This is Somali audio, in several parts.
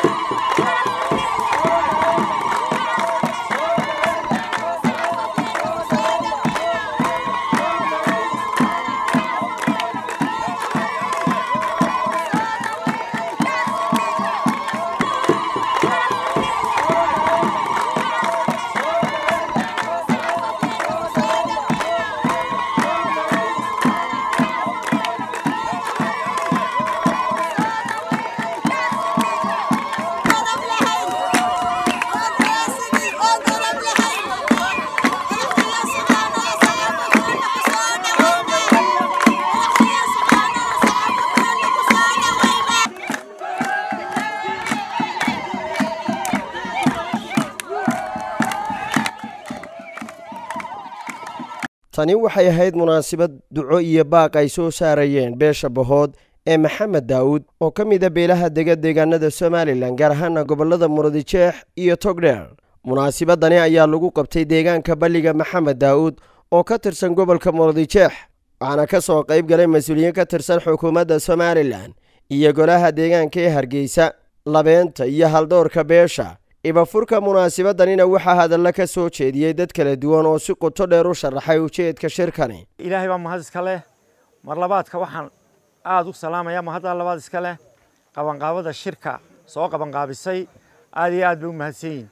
tani waxay ahayd munaasabad duco iyo baaq ay soo saarayeen beesha bahood ee maxamed daawud oo ka mida beelaha dega deegaanada somalilan gaar ahaana gobollada murudijeex iyo togdheer munaasabadani ayaa lagu qabtay deegaanka balliga maxamed daawud oo ka tirsan gobolka murudijeex waxaana ka soo qayb galay mas-uuliyiin ka tirsan xukuumadda somalilan iyo golaha deegaanka ee hargeysa labeenta iyo haldowrka beesha ibafurka munaasabadanina waxaa hadalla ka soo jeediyey dad kala duwan oo si qoto dheer u sharaxay ujeedka shirkani ilaahay baa mahad iska leh mar labaadka waxaan aada u salaamaya mahadda labaad iska leh qabanqaabada shirka soo qabanqaabisay aad iyo aad bay u mahadsan yihin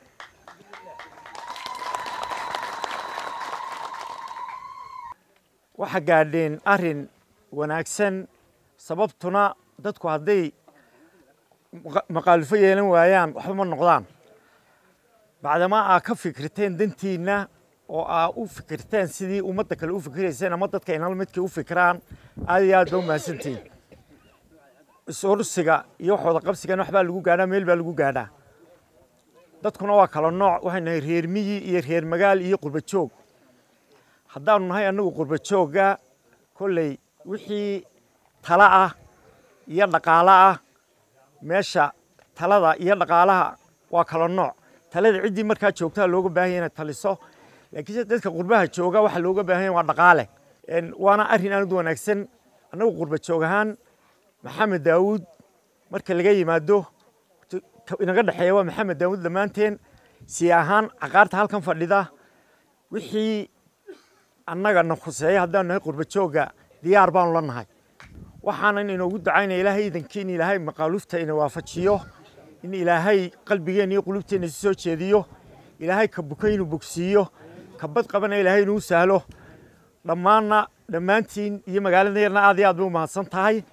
waxaa gaadheen arrin wanaagsan sababtuna dadku hadday maqaalufo yeelan waayaan waxba ma noqdaan bacdamaa aa ka fikirteen dantiinna oo aa u fikirteen sidii ummadda kale u fikirayseen ama dadka inal midkay u fikiraan aad iyo aad ba u mahadsantihin isursiga iyo waxooda qabsigana waxbaa lagu gaadhaa meel baa lagu gaadhaa dadkuna waa kala nooc waxay nahay reer miyi iyo reer magaal iyo qurba joog haddaanu nahay annagu qurba joogga kolley wixii tala ah iyo dhaqaalo ah meesha talada iyo dhaqaalaha waa kala nooc talada ciddii markaa joogtaa looga baahanya inay taliso laakiinse dadka qurbaha jooga waxaa looga baahanya waa dhaqaale waana arrin aad u wanaagsan annagu qurba joog ahaan maxamed daawuud marka laga yimaado inaga dhexeeya waa maxamed daawuud dhammaanteen si ahaan caqaarta halkan fadhida wixii annaga na khuseeya haddaanu nahay qurba joogga diyaar baanu la nahay waxaanan inoogu ducaynaya ilaahay iidankii in ilaahay maqaalufta ina waafajiyo in ilaahay qalbigeenna iyo qulubteenna si soo jeediyo ilaahay ka buka inuu bogsiiyo ka bad qabana ilaahay inuu sahlo dhammaanna dhammaantiin iyo magaaladeerna aad iyo aad bay u mahadsan tahay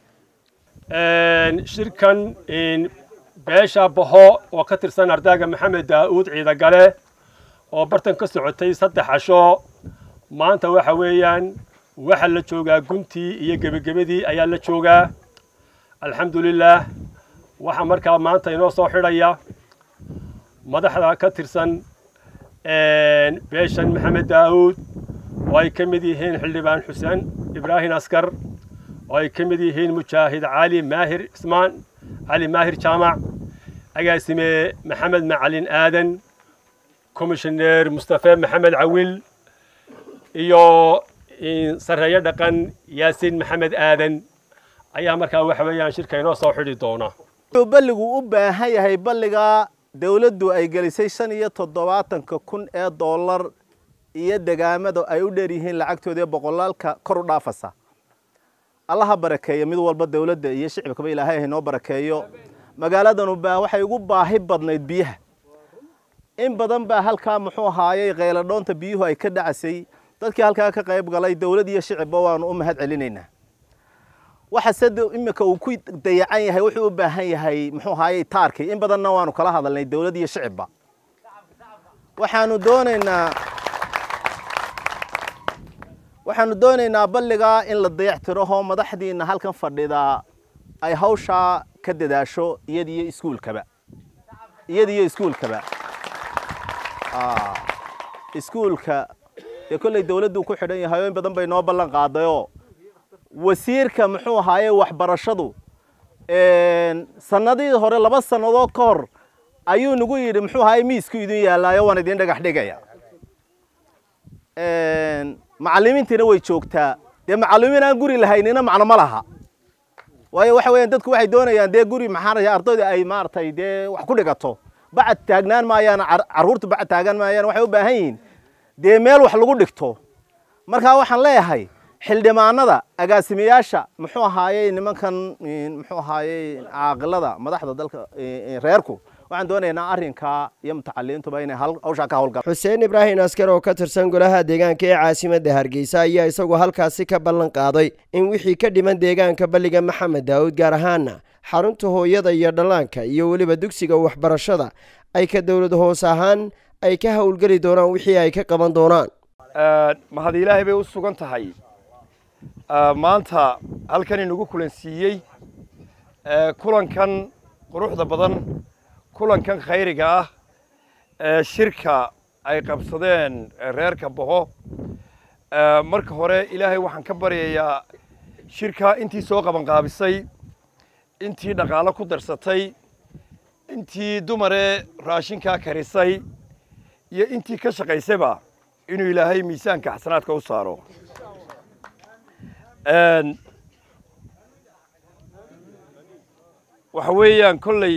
shirkan beesha baho oo ka tirsan ardaaga maxamed daa'uud ciidagale oo bartan ka socotay saddex casho maanta waxa weeyaan waxa la joogaa guntii iyo gebagebadii ayaa la joogaa alxamdulilaah waxaa markaa maanta inoo soo xidhaya madaxda ka tirsan beeshan maxamed daa'uud oo ay ka mid yihiin xildhibaan xuseen ibraahim askar oo ay ka mid yihiin mujaahid cali maahir ismaan cali maahir jaamac agaasime maxamed macalin aadan komishineer mustafe maxamed cawil iyo sarreeyo dhaqan yaasiin maxamed aadan ayaa markaa waxa weeyaan shirka inoo soo xidhi doona wuxuu balligu u baahan yahay balligaa dawladdu ay gelisay shan iyo toddobaatanka kun ee dollar iyo degaamada ay u dheer yihiin lacagtooda ee boqolaalka kor u dhaafasa allaha barakeeyo mid walba dawladda iyo shicibkaba ilaahay haynoo barakeeyo magaaladanu baa waxay ugu baahi badnayd biyaha in badan baa halkaa muxuu ahaayey kheyladhoonta biyuhu ay ka dhacasay dadkii halkaa ka qayb galay dawlad iyo shicibba waanu u mahad celinaynaa waxa se iminka uu ku dayacan yahay wuxuu u baahan yahay muxuu ahaayey taarkii in badanna waanu kala hadalnay dawlad iyo shicibba waxaanu doonaynaa waxaanu doonaynaa balligaa in la dayactiraho madaxdiina halkan fadhida ay hawshaa ka dadaasho iyada iyo iskuulkaba iyada iyo iskuulkaba iskuulka dee kolley dawladdu ku xidhan yahay oo in badan bay noo ballan qaadayoo wasiirka muxuu ahaaye waxbarashadu sanadii hore laba sannadood ka hor ayuu nagu yidhi muxuu ahaaye miisku idin yaallaayo waan idin dhagax dhigaya macallimiintiina way joogtaa dee macallimiin aan guri lahaynina macno ma laha waayo waxa weeyaan dadku waxay doonayaan dee guri maxaanaya ardayda ay maaragtay dee wax ku dhigato bacad taagnaan maayaan carruurta bacad taagan maayaan waxay u baahan yihiin dee meel wax lagu dhigto markaa waxaan leeyahay xildhibaanada agaasimayaasha muxuu ahaayey nimankan muxuu ahaayey caaqilada madaxda dalka reerku waxaan doonaynaa arrinkaa iyo mutacaliintuba inay hawshaa ka hawlgalaan xuseen ibraahim askar oo ka tirsan golaha deegaanka ee caasimadda hargeysa ayaa isagu halkaasi ka ballan qaaday in wixii ka dhiman deegaanka balliga maxamed daawud gaar ahaana xarunta hooyada iyo dhallaanka iyo weliba dugsiga waxbarashada ay ka dowlad hoos ahaan ay ka howlgeli doonaan wixii ay ka qaban doonaan mahad ilaahay bay u sugan tahay maanta halkan inagu kulansiiyey kulankan quruxda badan kulankan khayriga ah ee shirka ay qabsadeen reerka boho marka hore ilaahay waxaan ka baryayaa shirka intii soo qabanqaabisay intii dhaqaalo ku darsatay intii dumaree raashinkaa karisay iyo intii ka shaqaysayba inuu ilaahay miisaanka xasanaadka u saaro waxa weeyaan kolley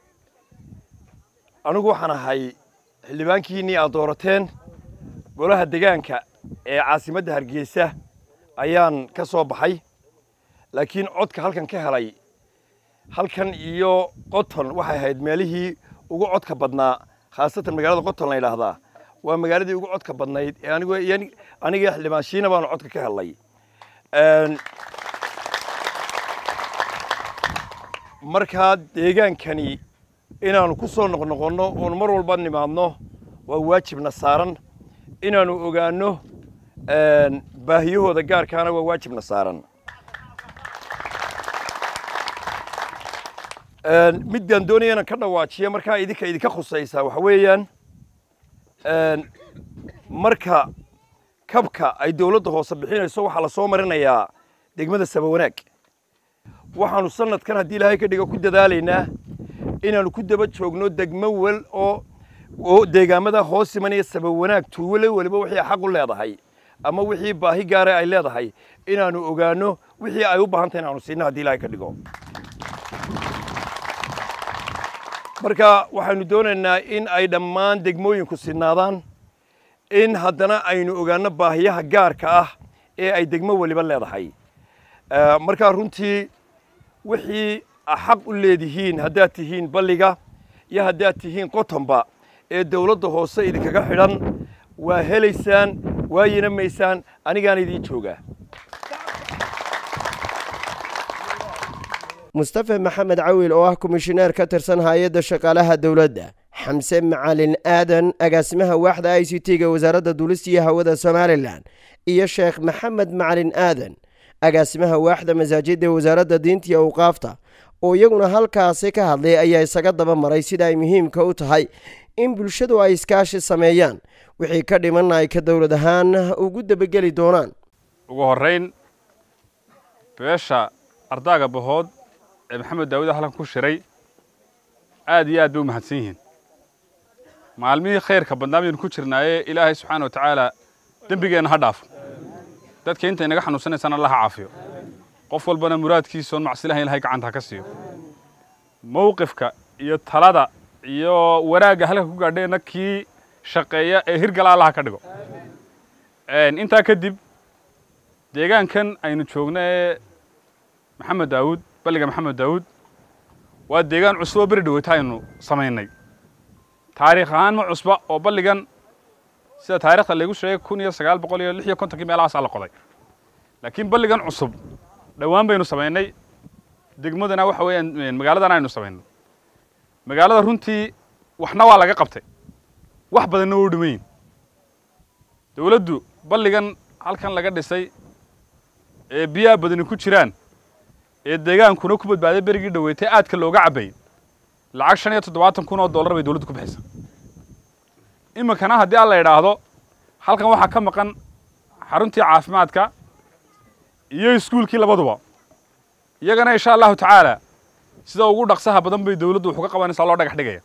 anigu waxaan ahay xildhibaankiinnii aad doorateen golaha degaanka ee caasimadda hargeysa ayaan ka soo baxay laakiin codka halkan ka helay halkan iyo qoton waxay ahayd meelihii ugu codka badnaa khaasatan magaalada qoton la yidhaahdaa waa magaaladii ugu codka badnayd ee anigu aniga xildhibaan shiina baanu codka ka helnay markaa deegaankani inaanu ku soo noqnoqonno oonu mar walba nimaadno waa waajibna saaran inaanu ogaanno baahiyahooda gaarkaana waa waajibna saaran middaan doonaya inaan ka dhawaajiya markaa idinka idinka khusaysaa waxa weeyaan marka kabka ay dowladda hoose bixinayso waxaa la soo marinayaa degmada sabawanaag waxaanu sanadkan haddii ilaahay ka dhigo ku dadaalaynaa inaanu ku daba joogno degmo wel oo oo deegaamada hoos imanaya sabawanaag tuuwale weliba wixii xaq u leedahay ama wixii baahi gaara ay leedahay inaanu ogaano wixii ay u baahan tahay inaanu siino haddii ilaahay ka dhigo marka waxaynu doonaynaa in ay dhammaan degmooyinku sinaadaan in haddana aynu ogaano baahiyaha gaarka ah ee ay degmo weliba leedahay markaa runtii wixii xaq u leedihiin haddaad tihiin balliga iyo haddaad tihiin qotonba ee dowladda hoose idinkaga xidhan waa helaysaan waa yinamaysaan anigaana idiin joogaa mustafa maxamed cawil oo ah komishineer ka tirsan hay-adda shaqaalaha dowladda xamse macalin aadan agaasimaha waaxda i c t-ga wasaaradda duulista iyo hawada somalilan iyo sheekh maxamed macalin aadan agaasimaha waaxda masaajidda ee wasaaradda diinta iyo awqaafta oo iyaguna halkaasi ka hadlay ayaa isaga daba maray sida ay muhiimka u tahay in bulshadu ay iskaashi sameeyaan wixii ka dhimanna ay ka dowlad ahaan ugu debageli doonaan ugu horrayn beesha ardaaga bahood ee maxamed daawud halkan ku shiray aad iyo aad bay u mahadsan yihiin maalmihii khayrka badnaa baynu ku jirnaaye ilaahay subxaana wa tacaala dembigeenna ha dhaafo dadka inta inaga xanuunsanaysana alla ha caafiyo qof walbana muraadkiisa oon macsilahayn ilahay gacanta ha ka siiyo mowqifka iyo talada iyo wanaagga halka ku gaadheenna kii shaqeeya ee hirgala allaha ka dhigo intaa kadib deegaankan aynu joogno ee maxamed daawud balliga maxamed daawud waa deegaan cusub oo beri dhaweyta aynu samaynay taariikh ahaan ma cusba oo balligan sida taarikhda laygu sheegay kun iyo sagaal boqol iyo lix iyo kontonkii meelahaasaa la qoday laakiin balligan cusub dhowaan baynu samaynay degmadana waxa weeyaan magaaladan aynu samaynay magaalada runtii waxna waa laga qabtay wax badanna waa u dhimayin dowladdu balligan halkan laga dhisay ee biyaha badani ku jiraan ee deegaankuna ku badbaaday berigii dhaweytay aadka looga cabay lacag shan iyo toddobaatan kun oo dollar bay dowladdu ku bixisa iminkana haddii aan la idhaahdo halkan waxaa ka maqan xaruntii caafimaadka iyo iskuulkii labaduba iyagana insha allahu tacaala sida ugu dhaqsaha badan bay dowladdu wuxuu ka qabanaysaa loo dhagax dhigaya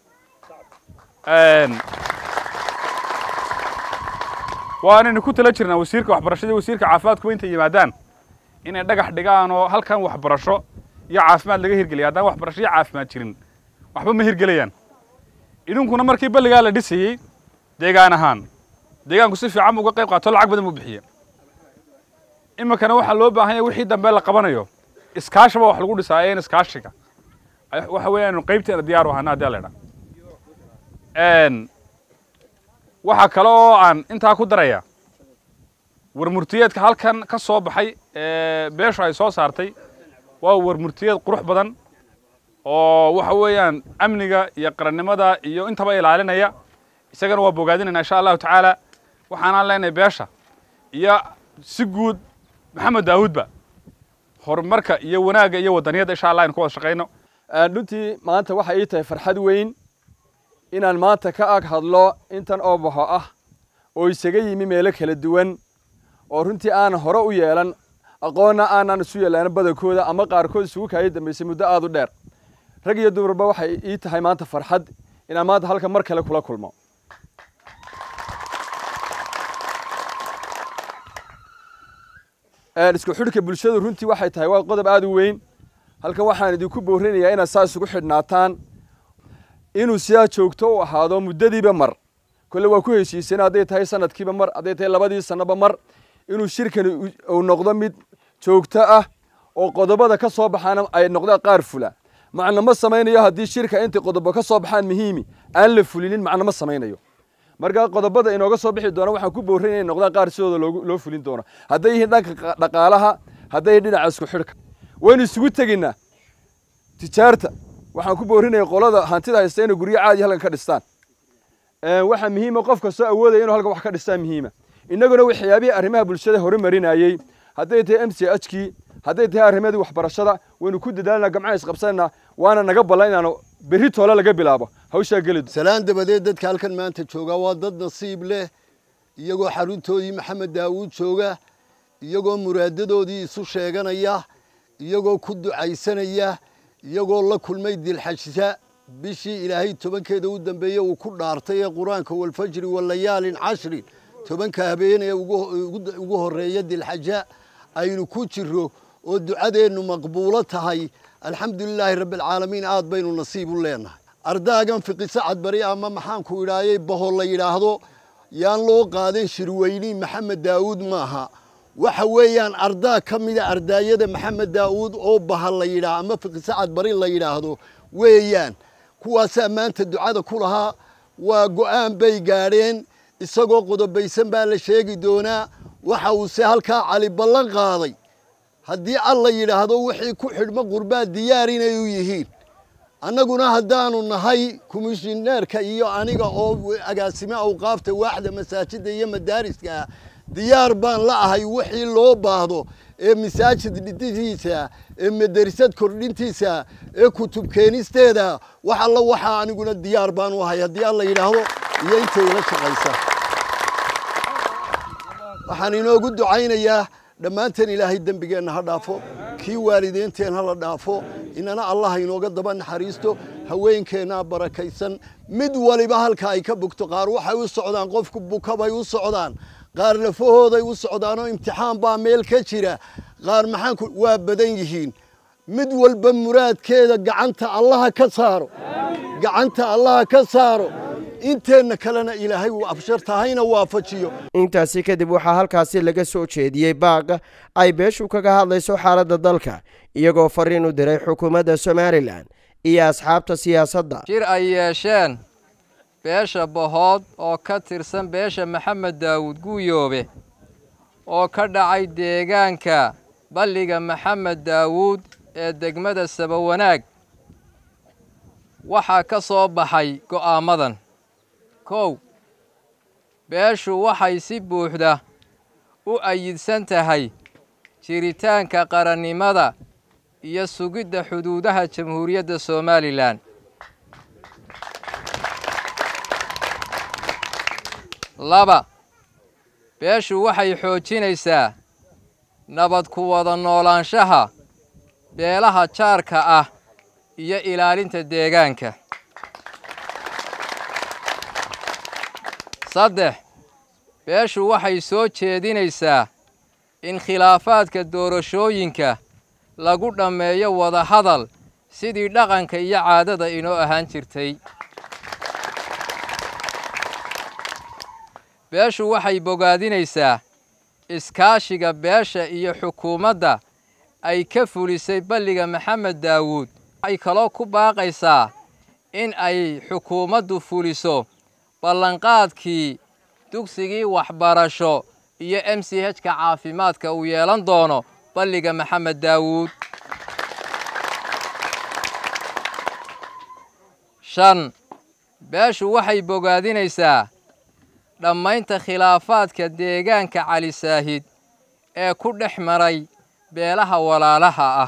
waanaynu ku tala jirnaa wasiirka waxbarashada iyo wasiirka caafimaadkuba intay yimaadaan inay dhagax dhigaan oo halkan waxbarasho iyo caafimaad laga hirgeliyay haddaan waxbarasho iyo caafimaad jirin waxba ma hirgelayaan idinkuna markii balligaa la dhisayey deegaan ahaan deegaanku si fiican buu uga qayb qaato lacag badan buu bixiye iminkana waxaa loo baahan yahay wixii dambe la qabanayo iskaashaba wax lagu dhisaa een iskaashiga waxa weeyaan qaybteena diyaar u ahana haddii la idhaa waxaa kale oo aan intaa ku daraya warmurtiyeedka halkan ka soo baxay ee beeshu ay soo saartay waa warmurtiyeed qurux badan oo waxa weeyaan amniga iyo qarannimada iyo intaba ilaalinaya isagana waa bogaadinayna insha allahu tacaala waxaanaan leenahay beesha iyo si guud maxamed daawuudba horumarka iyo wanaagga iyo wadaniyadda insha allah aynu ka wada shaqayno runtii maanta waxay ii tahay farxad weyn inaan maanta ka ag hadlo intan oo baxo ah oo isaga yimi meelo kala duwan oo runtii aanan hore u yeelan aqoonna aanan isu yeelaan badankooda ama qaarkood isugu kaaya dambaysay muddo aad u dheer rag iyo dumarba waxay ii tahay maanta farxad inaan maanta halka mar kale kula kulmo isku xidhka bulshadu runtii waxay tahay waa qodob aad u weyn halkan waxaan idinku boorinayaa inaad saa isugu xidhnaataan inuu sidaa joogto u ahaado muddadiiba mar kolle waa ku heshiiseen hadday tahay sanadkiiba mar hadday tahay labadii sannoba mar inuu shirkani uu noqdo mid joogto ah oo qodobada ka soo baxaana ay noqdaan qaar fula macna ma samaynayo haddii shirka intay qodobo ka soo baxaan muhiimi aan la fulinin macna ma samaynayo marka qodobada inooga soo bixi doona waxaan ku boorinaya inay noqdaan qaar sidooda loo fulin doono hadday yihiin dhanka dhaqaalaha hadday dhinaca isku xidhka waynu isugu teginaa tijaarta waxaan ku boorinaya qolada hantida haysta inay guryo caadi halkan ka dhistaan waxaa muhiima qof kastoo awoodaya inuu halkan wax ka dhistaan muhiima innaguna waxyaabihii arrimaha bulshada horumarinayey hadday tahay m c h kii hadday tahay arrimadii waxbarashada waynu ku dadaalnaa gamcaha isqabsanaa waana naga ballan inaanu berri toole laga bilaabo hawshaa geli salaan dabadeed dadka halkan maanta jooga waa dad nasiib leh iyagoo xaruntoodii maxamed daawuud jooga iyagoo muraadadoodii isu sheeganaya iyagoo ku ducaysanaya iyagoo la kulmay dilxajsa bishii ilaahay tobankeeda u dambeeye uu ku dhaartay ee qur-aanka walfajri walayaalin cashrin tobanka habeen ee ugu horreeya dilxaja aynu ku jiro oo ducadeennu maqbuulo tahay alxamdulilaahi rabbialcaalamiin aad baynu nasiib u leenahay ardaagan fiqisacad bari ama maxaanku idhaayay baho la yidhaahdo yaan loo qaadan shirweyni maxamed daawuud maaha waxa weeyaan ardaa ka mida ardaayada maxamed daawuud oo baha la yidhaah ama fiqisacad bari la yidhaahdo weeyaan kuwaasaa maanta ducada ku lahaa waa go'aan bay gaadheen isagoo qodobaysan baa la sheegi doonaa waxa uuse halkaa cali ballan qaaday haddii alla yidhaahdo wixii ku xidhmo qurbaa diyaar inay u yihiin annaguna haddaanu nahay komishineerka iyo aniga oo agaasime awqaafta waaxda masaajidda iyo madaariska ah diyaar baan la ahay wixii loo baahdo ee masaajid dhidhidiisa ee madarisad kordhintiisa ee kutub keenisteeda wax alla waxaa aniguna diyaar baan u ahay haddii alla yidhaahdo iyo intay ila shaqaysa waxaan inoogu ducaynayaa dhammaanteen ilaahay dembigeenna ha dhaafo kii waalideynteen ha la dhaafo inana allah inooga daba naxariisto haweenkeennaa barakaysan mid waliba halka ay ka bugto qaar waxay u socdaan qofku bukabay u socdaan qaar lafahooday u socdaanoo imtixaan baa meel ka jira qaar maxaanku waa badan yihiin mid walba muraadkeeda gacanta allaha ka saaro gacanta allaha ka saaro inteenna kalena ilaahay uu absharta hayna waafajiyo intaasi kadib waxaa halkaasi laga soo jeediyey baaq ay beeshu kaga hadlayso xaaladda dalka iyagoo fariin u diray xukuumadda somalilan iyo asxaabta siyaasadda shir ay yeesheen beesha bahood oo ka tirsan beesha maxamed daawuud guuyoobe oo ka dhacay deegaanka balliga maxamed daawuud ee degmada sabawanaag waxaa ka soo baxay go'aamadan kow beeshu waxay si buuxda u ayidsan tahay jiritaanka qarannimada iyo sugidda xuduudaha jamhuuriyadda somalilan laba beeshu waxay xoojinaysaa nabad ku wada noolaanshaha beelaha jaarka ah iyo ilaalinta deegaanka saddex beeshu waxay soo jeedinaysaa in khilaafaadka doorashooyinka lagu dhammeeyo wadahadal sidii dhaqanka iyo caadada inoo ahaan jirtay beeshu waxay bogaadinaysaa iskaashiga beesha iyo xukuumadda ay ka fulisay balliga maxamed daawuud waxay kaloo ku baaqaysaa in ay xukuumaddu fuliso ballanqaadkii dugsigii waxbarasho iyo m c h ka caafimaadka uu yeelan doono balliga maxamed daawuud shan beeshu waxay bogaadinaysaa dhammaynta khilaafaadka deegaanka cali saahid ee ku dhex maray beelaha walaalaha ah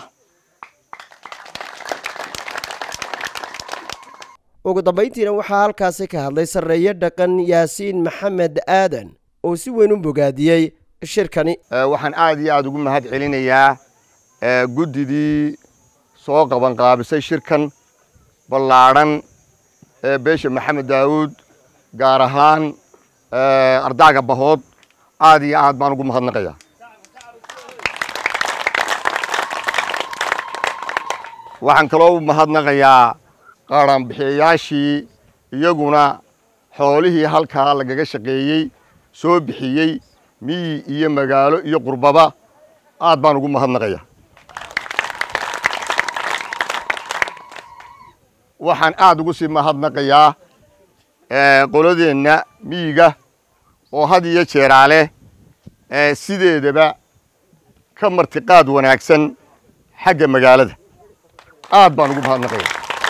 ugu dambayntiina waxaa halkaasi ka hadlay sarreeye dhaqan yaasiin maxamed aadan oo si weyn u bogaadiyey shirkani waxaan aad iyo aad ugu mahad celinayaa guddidii soo qabanqaabisay shirkan ballaadhan ee beesha maxamed daawuud gaar ahaan ardaaga bahood aad iyo aad baan ugu mahadnaqayaa waxaan kaloo u mahadnaqayaa qaranbixiyayaashii iyaguna xoolihii halkaa lagaga shaqeeyey soo bixiyey miyi iyo magaalo iyo qurbaba aad baan ugu mahadnaqayaa waxaan aad ugu sii mahadnaqayaa qoladeenna miyiga oo had iyo jeeraale sideedaba ka martiqaad wanaagsan xagga magaalada aad baan ugu mahadnaqayaa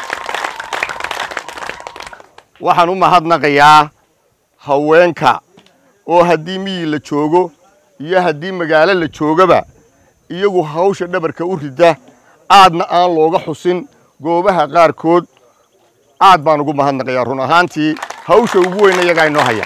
waxaan u mahadnaqayaa haweenka oo haddii miyi la joogo iyo haddii magaalo la joogaba iyagu hawsha dhabarka u rida aadna aan looga xusin goobaha qaarkood aad baan ugu mahadnaqayaa run ahaantii hawsha ugu weyna iyagaa inoo haya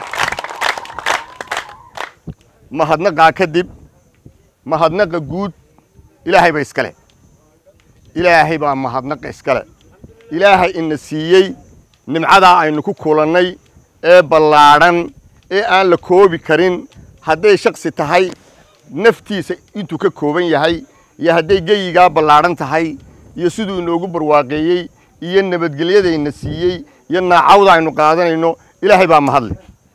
mahadnaqaa kadib mahadnaqa guud ilaahay ba iskale ilaahay baa mahadnaqa iskale ilaahay ina siiyey nimcadaa aynu ku kulannay ee ballaadhan ee aan la koobi karin hadday shaksi tahay naftiisa intuu ka kooban yahay iyo hadday geyigaa ballaadhan tahay iyo siduu inoogu barwaaqeeyey iyo nabadgelyadayna siiyey iyo naacawda aynu qaadanayno ilaahay baa mahadle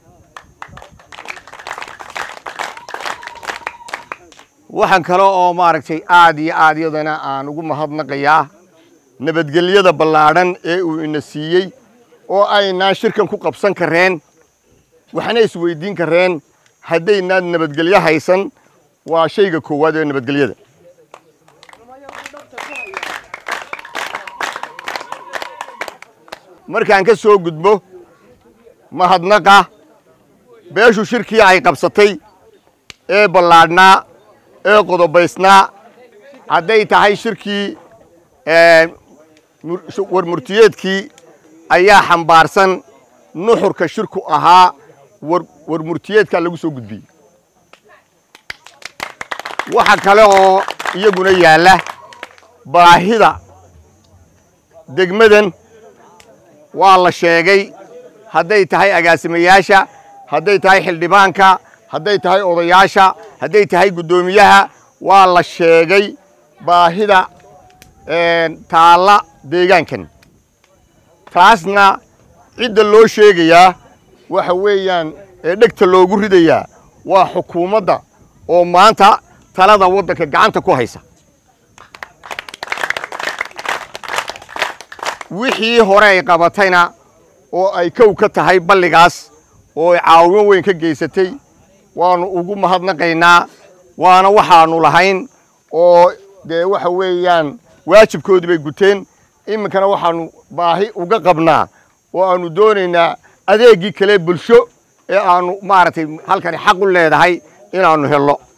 waxaan kale oo maaragtay aad iyo aad yadana aan ugu mahadnaqayaa nabadgelyada ballaadhan ee uu ina siiyey oo aynaan shirkan ku qabsan kareen waxna isweydiin kareen haddaynaan nabadgelyo haysan waa shayga koowaad ee nabadgelyada markaan ka soo gudbo mahadnaqa beeshu shirkii ay qabsatay ee ballaadhnaa ee qodobaysnaa hadday tahay shirkii war murtiyeedkii ayaa xambaarsan nuxurka shirku ahaa war murtiyeedkaa lagu soo gudbiyey waxa kale oo iyaguna yaalla baahida degmadan waa la sheegay hadday tahay agaasimayaasha hadday tahay xildhibaanka hadday tahay odayaasha hadday tahay guddoomiyaha waa la sheegay baahida taalla deegaankan taasna cidda loo sheegayaa waxa weeyaan ee dhegta loogu ridayaa waa xukuumadda oo maanta talada waddanka gacanta ku haysa wixii hore ay qabatayna oo ay kow ka tahay balligaas oo ay caawimo weyn ka geysatay waannu ugu mahadnaqaynaa waana waxaannu lahayn oo dee waxa weeyaan waajibkoodii bay guteen iminkana waxaannu baahi uga qabnaa oo aannu doonaynaa adeeggii kale bulsho ee aannu maaragtay halkani xaq u leedahay inaannu helno